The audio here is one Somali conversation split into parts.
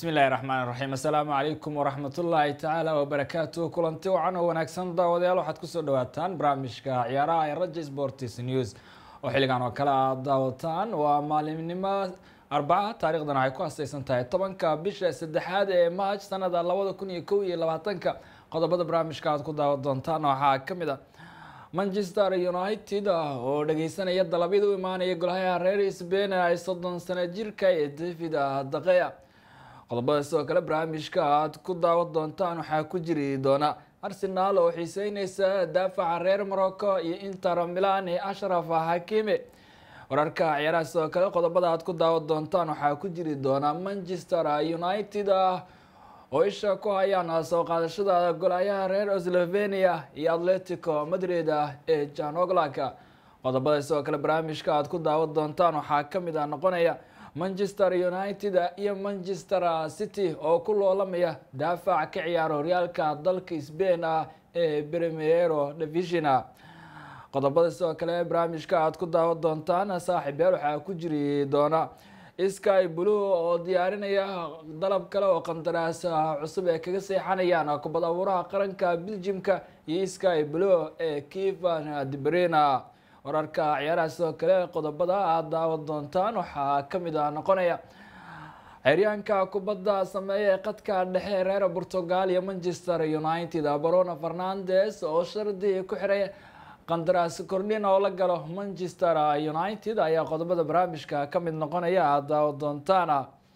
bismi illaahi raxmaan raxiim assalaamu calaykum waraxmatullaahi tacaala wabarakaatu kulanti wacan oo wanaagsan daawadayaal waxaad kusoo dhawaataan barnaamijka ciyaaraha ee raja sports news oo xilligan oo kale aad daawataan waa maalimnimo arbaca taarikhdan waxay ku hastaysan tahay tobanka bisha saddexaad ee maaj sanada labada kun iyo kow iyo labaatanka qodobada barnaamijka aad ku daawan doontaan waxaa kamid a manchester united oo dhageysanaya dalabyada u imaanaya golhayaha reer sbain ay soddon sano jirka ee david daqeya qodobada sidoo kale barnaamijka aad ku daawan doontaan waxaa ku jiri doona arsenaal oo xiiseyneysa daafaca reer morocco iyo inter milan ee ashraf hakime wararka ciyaaraha sidoo kale qodobada aad ku daawan doontaan waxaa ku jiri doona manchester united oo isha ku hayaan soo qaadashada golhayaha reer slovenia iyo atletico madrid ee jan oglak qodobada sidoo kale barnaamijka aad ku daawan doontaan waxaa kamid a noqonaya manchester united iyo manchester city oo ku loolamaya daafac ka ciyaara horyaalka dalka sbain ee premiero division qodobada sidoo kale barnaamijka aad ku daawan doontaan saaxiib yaal waxaa ku jiri doona sky blue oo diyaarinaya dalab kale oo qandaraas cusub ee kaga seexanayaan kubad abuuraha qaranka beljimka iyo sky blue ee kivan debrina wararka ciyaaraha sidoo kale qodobada aad daawan doontaan waxaa kamid a noqonaya xeryaanka kubadda sameeya ee qadka dhexe reer portugal iyo manchester united bruno fernandes oo shardi ku xiray qandaraas kordhin oo la galo manchester united ayaa qodobada barnaamijka kamid noqonaya aad daawan doontaan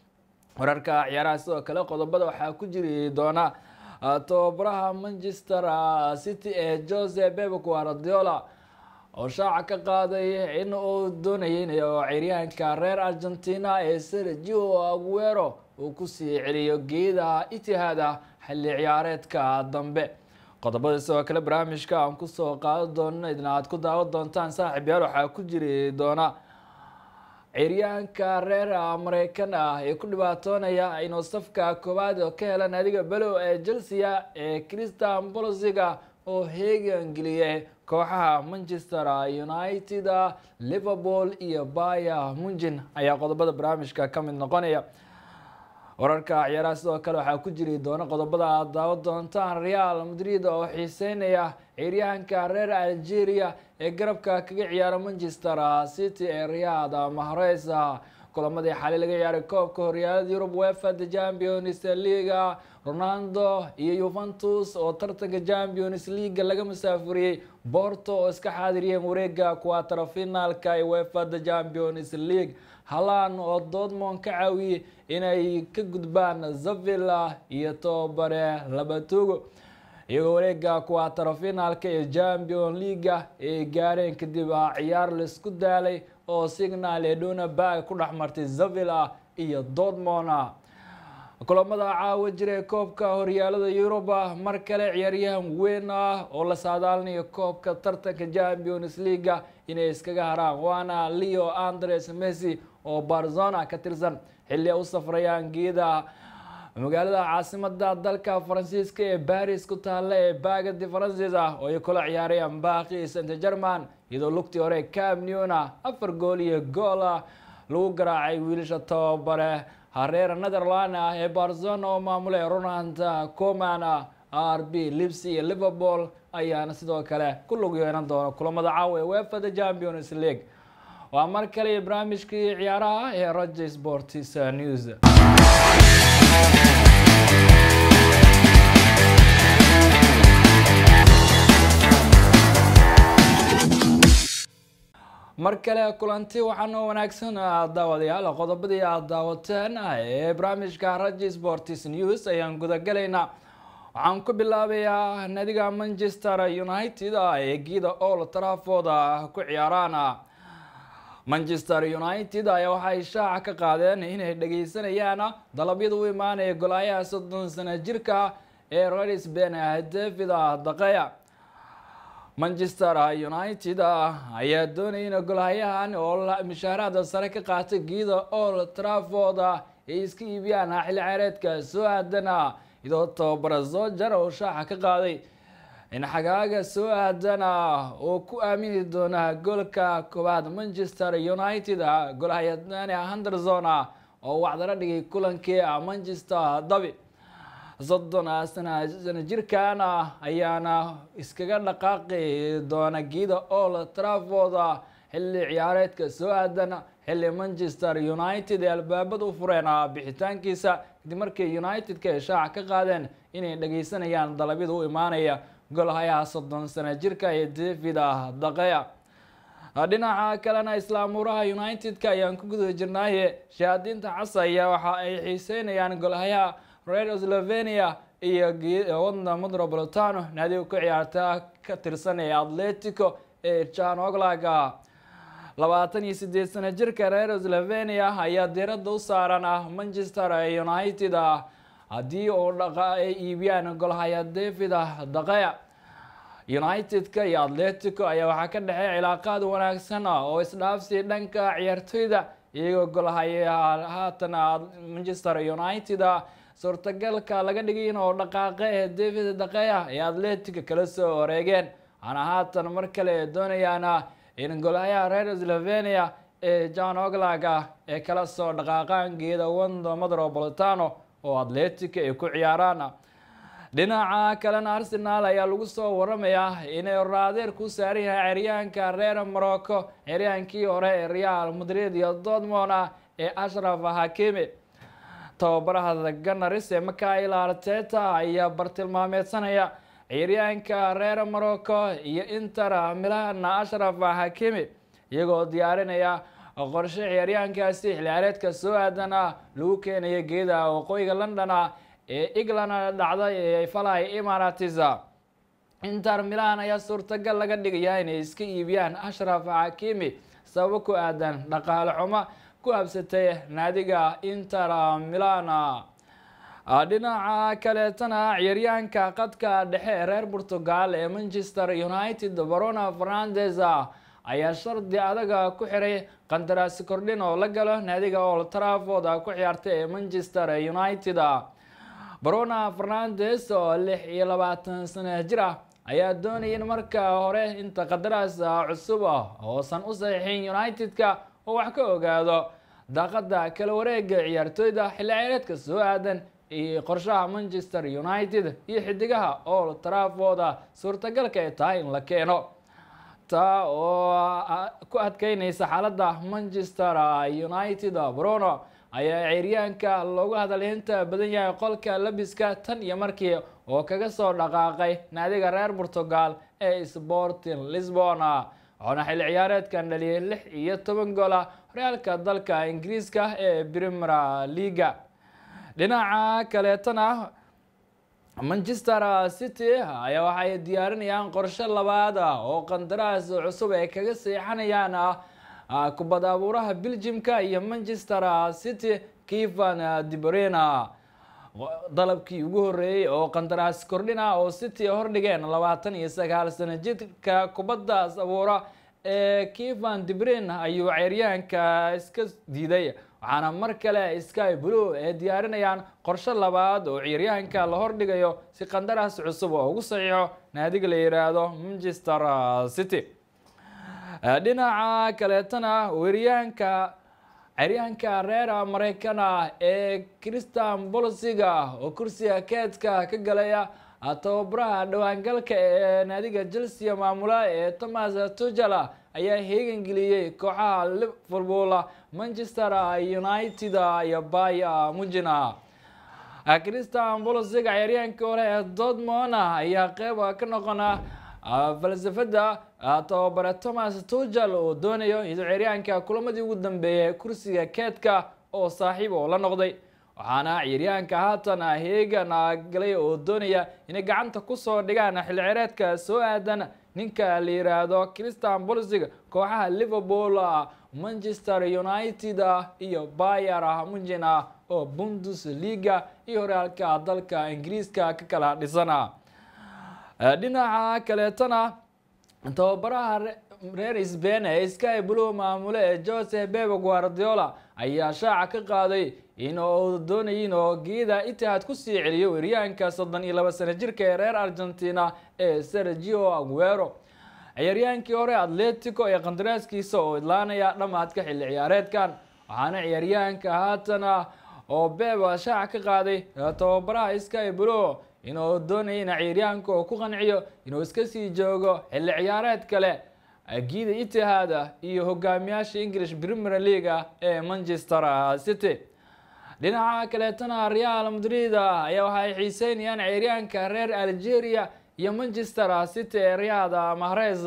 wararka ciyaaraha sidoo kale qodobada waxaa ku jiri doona tababaraha manchester city ee jose beb guardiola oo shaaca ka qaaday in uu doonayay in ciryaanka reer argentina ee sergio aguero uu kusii celiyo geeda itihaada xilli ciyaareedka dambe qodobada sidoo kale barnaamijka aan kusoo qaadan doono idna aad ku daawan doontaan saaxiib yaal waxaa ku jiri doona ciryaanka reer mareykan ah ee ku dhibaatoonaya inuu safka koowaad ka hela naadiga below ee chelsea ee christian bolosiga oo heegan geliyay kooxaha manchester united liverpool iyo baya munjin ayaa qodobada barnaamijka ka mid noqonaya wararka ciyaaraha sidoo kale waxaa ku jiri doona qodobada aad daawan doontaan real madrid oo xiiseynaya ciryahanka reer algeria ee garabka kaga ciyaara manchester city ee riyad mahrez kulamadii xali laga ciyaaray koobka horyaalada yurub wefa the champions league ronaldo iyo yuventus oo tartanka champions league laga masaafuriyey borto oo iska xaadiriyeen wareega quatro finaalka ee wefa the champions league halan oo dortmond ka caawiyey inay ka gudbaan zavilla iyo tobabare labatugo iyagoo wareega quatro finaalka ee champion leaga ay gaareen kadib ciyaar laisku daalay oo signal ee donabag ku dhex martay zavilla iyo dortmond kulamada caawa jira koobka horyaalada yuruba mar kale ciyaaryahan weyn ah oo la saadaalinayo koobka tartanka champions leaga inay iskaga haraan waana leo andres messi oo barzona ka tirsan xilli ay u safrayaan geeda magaalada caasimada dalka faransiiska ee baris ku taalla ee bagadi faransis ah oo ay kula ciyaarayaan baaqi saint german iyadoo lugtii hore camneuna afar gool iyo gool lagu garaacay wiilasha tababare hareer netherland ah ee barzona oo maamulay ronald coman r b lips iyo liverpool ayaana sidoo kale ku lug yeelan doona kulamada caawa ee wefa the champions league waa mar kale barnaamijkii ciyaaraha ee raja sports news mar kale kulanti waxaanoo wanaagsan daawadayaal qodobadii aad daawateen ee barnaamijka raja sports news ayaan gudagalaynaa waxaan ku bilaabayaa naadiga manchester united ee geeda all trafford ku ciyaaraan manchester united ayaa waxay shaaca ka qaadeen inay dhageysanayaan dalabyada u imaanaya golaayaha soddon sano jirka ee reer sbain david daqeya manchester united ayaa doonaya in golhayahan oo mishaaraada sare ka qaatay geeda all trafford ay iska iibiyaan xilli ciyaareedka soo aadana iyadoo tababara zojar oo shaaca ka qaaday in xagaaga soo aadana oo ku aamini doona goolka koowaad manchester united golhayadani henderson oo wacdaro dhigay kulankii manchester dabi soddon sana sana jirkan ayaana iskaga dhaqaaqi doona giida all trafford xilli ciyaareedka soo aadan xilli manchester united ee albaabada u fureen bixitaankiisa kadib markii united-ka ay shaaca ka qaadeen inay dhageysanayaan dalabyada u imaanaya golhayaha soddon sana jirka ee david daqeya dhinaca kalena islaamuuraha united-ka ayaan ku guda jirnaaye shahaadiinta casaya waxa ay xiiseynayaan golhayaha red slovenia iyo wadna metropolitano naadiga ku ciyaarta ka tirsan ee atletico ee jan oglaga labaatan iyo sideed sana jirka reer slovenia ayaa diiradda u saaran ah manchester united haddii uu dhaqa ay iibiyaan golhaya david daqeya united-ka iyo atletico ayaa waxaa ka dhexeey cilaaqaad wanaagsan oo isdhaafsi dhanka ciyaartoyda iyagoo golhaya haatan manchester united suurtagalka laga dhigay oo dhaqaaqe ee david daqeya ee atletica kala soo wareegeen waxaana haatan mar kale doonayaan in golhayaha reer slovenia ee john oglag ee kala soo dhaqaaqaan geeda wando metropolitano oo atletica ay ku ciyaaraan dhinaca kalena arsenal ayaa lagu soo waramayaa inay raadeer ku saaran yahay ceryaanka reer morocco ceryaankii hore ee real madrid iyo dortmond ee ashraf hakimi tababaraha ganaris ee mikail arteta ayaa bartilmaameedsanaya ciyaaryaanka reer morocco iyo inter milan ashraf hakimi iyagoo diyaarinaya qorshe ciyaaryaankaasi xilciyaareedka soo aadana lagu keenaya geeda waqooyiga london ee england dhacday ee falay emarates inter milan ayaa suurtagal laga dhigaya inay iska iibiyaan ashraf hakimi sababo ku aadan dhaqaale xumo ku habsatay naadiga inter milan dhinaca kaleetana ciyaaryahanka qadka dhexe ee reer portugal ee manchester united barona fernandes ayaa shardi adaga ku xiray qandaraasi kordhin oo la galo naadiga old trafford ku ciyaartay ee manchester united barona fernandes oo lix iyo labaatan sano jir ah ayaa doonaya in marka hore inta qandaraas cusub oosan u saxiixin united-ka oo wax ka ogaado daaqada kala wareega ciyaartooyda xilli ciyaareedka soo aadan iyo qorshaha manchester united iyo xidigaha old trafford suurtagalka ay tahay in la keeno taa oo ku adkeyneysa xaaladda manchester united bruno ayaa ciyaaryaanka loogu hadalhinta badan yahay qolka labiska tan iyo markii oo kaga soo dhaqaaqay naadiga reer portugal ee sporting lisbon waxaana xilli ciyaareedkan dhaliyay lix iyo toban goola horyaalka dalka ingiriiska ee premier leaga dhinaca kaleetana manchester city ayaa waxay diyaarinayaan qorshe labaad oo qandaraas cusub ay kaga seexanayaan kubad abuuraha belgiumka iyo manchester city kivan dibrena dalabkii ugu horeeyey oo qandaraas kordhina oo city hordhigeen labaatan iyo sagaal sano jidka kubaddaas abuura ee kivan dibrin ayuu ceeryahanka iska diiday waxaana mar kale sky blue ay diyaarinayaan qorshe labaad oo ciyaaryahanka la hordhigayo si qandaraas cusub oo ugu saxiixo naadiga la yiraahdo manchester city dhinaca kaleetana weeryahanka ceryahanka reer maraykana ee christian bolsiga oo kursiga keedka ka galaya tababaraha dhawaangalka ee naadiga chelsea maamula ee thomas tugel ayaa heegan geliyey kooxaha liverpool manchester united iyo bay mujina christian bolsiga ciyaaryahankii hore ee dortmond ayaa qeyb ka noqona falsafada tababare thomas tugel oo doonayo iyadoo ciyaaryahanka kulamadii ugu dambeeyay kursiga keedka oo saaxiib oo la noqday waxaana ciyaaryahanka haatan heegan galay oo doonaya inay gacanta kusoo dhigaan xilli cireedka soo aadan ninka la yiraahdo christian bolsig kooxaha liverpool manchester united iyo bayer munchen oo bundesliga iyo horyaalka dalka ingiriiska ka kala dhisana dhinaca kaleetana tababaraha reer sbain ee sky blue maamule ee jose bebe guardiola ayaa shaaca ka qaaday in uu doonayin oo geeda itihaad kusii celiyo weeryahanka soddon iyo laba sano jirka ee reer argentina ee sergio aguero ciyaaryaankii hore atletico ee qandaraaskiisa oo idlaanaya dhamaadka xilli ciyaareedkan waxaana ciyaaryahanka haatana oo beeba shaaca ka qaaday tababaraha sky blo inuu doonaya ina ciyaaryahanka oo ku qanciyo inuu iska sii joogo xilli ciyaareed kale giida itihaada iyo hogaamiyaasha english premier leaga ee manchester city dhinaca kaleetana real madrid ayaa waxay xiiseynayaan ciyaaryahanka reer algeria iyo manchester city ee riyada mahrez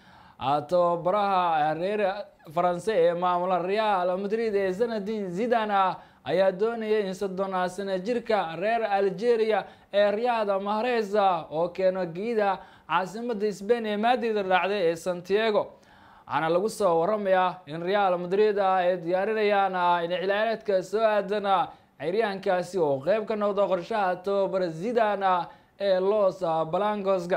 tababaraha reer faranse ee maamula real madrid ee zanadin zidana ayaa doonaya in soddon sano jirka reer algeria ee riyada mahrez oo keeno giida caasimada spain ee maadida dhacday ee santiago waxaana lagu soo waramayaa in real madrid ay diyaarinayaan in xilciyaareedka soo aadana ciyaaryahankaasi oo qeyb ka noqdo qorshaha tababara zidana ee los balancoska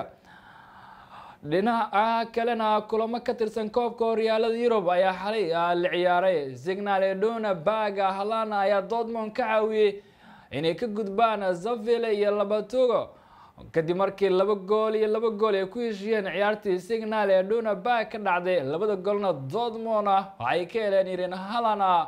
dhinaca kalena kulamo ka tirsan koobka horyaalada yurub ayaa xalay la ciyaaray signal edona baga halana ayaa dortmond ka caawiyey inay ka gudbaan zaville iyo labatogo kadib markii laba gool iyo laba gool ay ku heshiyeen ciyaartii signal edona bag ka dhacday labada goolna dortmond waxay ka heleen irin halana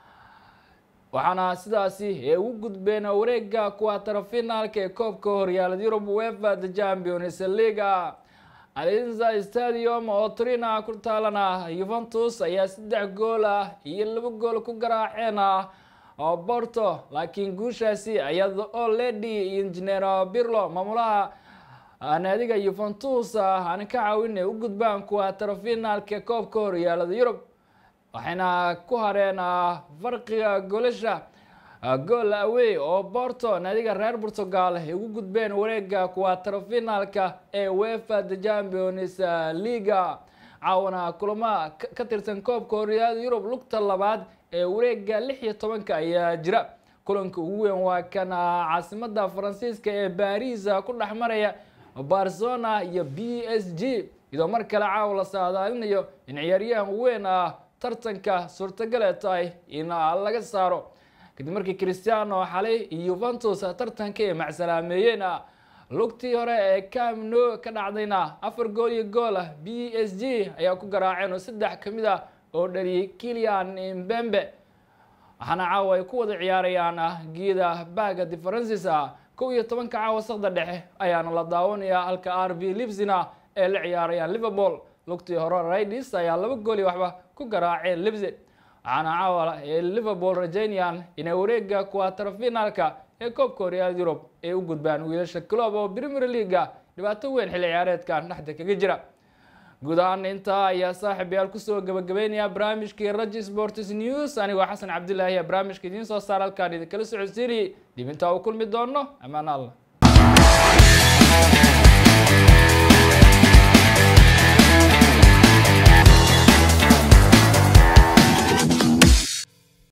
waxaana sidaasi ay ugu gudbeen wareega kuwatarafinaalka ee koobka horyaalada yurub wefa the champions leaga alinza stadium oo trina ku taalana yuventus ayaa saddex gool ah iyo laba gool ku garaaceen oo borto laakiin guushaasi iyada oo lady engineer birlo maamulaha naadiga yuventus aan ka caawin ay u gudbaan kuwatarafinaalka koobka horyaalada yurub waxayna ku hareen farqiga goolasha gool awey oo borto naadiga reer portugal ay ugu gudbeen wareega kuwatarafinaalka ee wefa the champions leaga caawana kulamo ka tirsan koobka horyaalada yurub lugta labaad ee wareega lix iyo tobanka ayaa jira kulanka ugu weyn waa kan caasimada faransiiska ee baris ku dhex maraya barcelona iyo b s g iyadoo mar kale caawa la saadaalinayo in ciyaaryahan weyn ah tartanka suurtagale tahay in laga saaro kadib markii christiano xalay iyo yuventus tartanka ay macsalaameeyeen lugtii hore ee camno ka dhacdayna afar gool iyo gool ah b s g ayaa ku garaaceen oo saddex ka mid ah oo dhaliyay kilian mbembe waxaana caawa ay ku wada ciyaarayaan geeda baga differences kow iyo tobanka caawa sakda dhexe ayaana la daawanayaa halka r b libsina ee la ciyaarayaan liverpool lugtii hore raidis ayaa laba gool iyo waxba ku garaaceen libsi waxaana caawa ee liverpool rajaynayaan inay wareega kuwatarafinaalka ee koobka horyaalada yurub ay u gudbaan wiilasha club oo premier leaga dhibaato weyn xilli ciyaareedkan dhexda kaga jira guud ahaan intaa ayaa saaxib yaal kusoo gabagabeynaya barnaamijkii raji sports news anigoo xasan cabdilaahi ee barnaamijka idiin soo saar halkaan idinkala socodsiinayay dib intaa uu kulmi doono amaan allah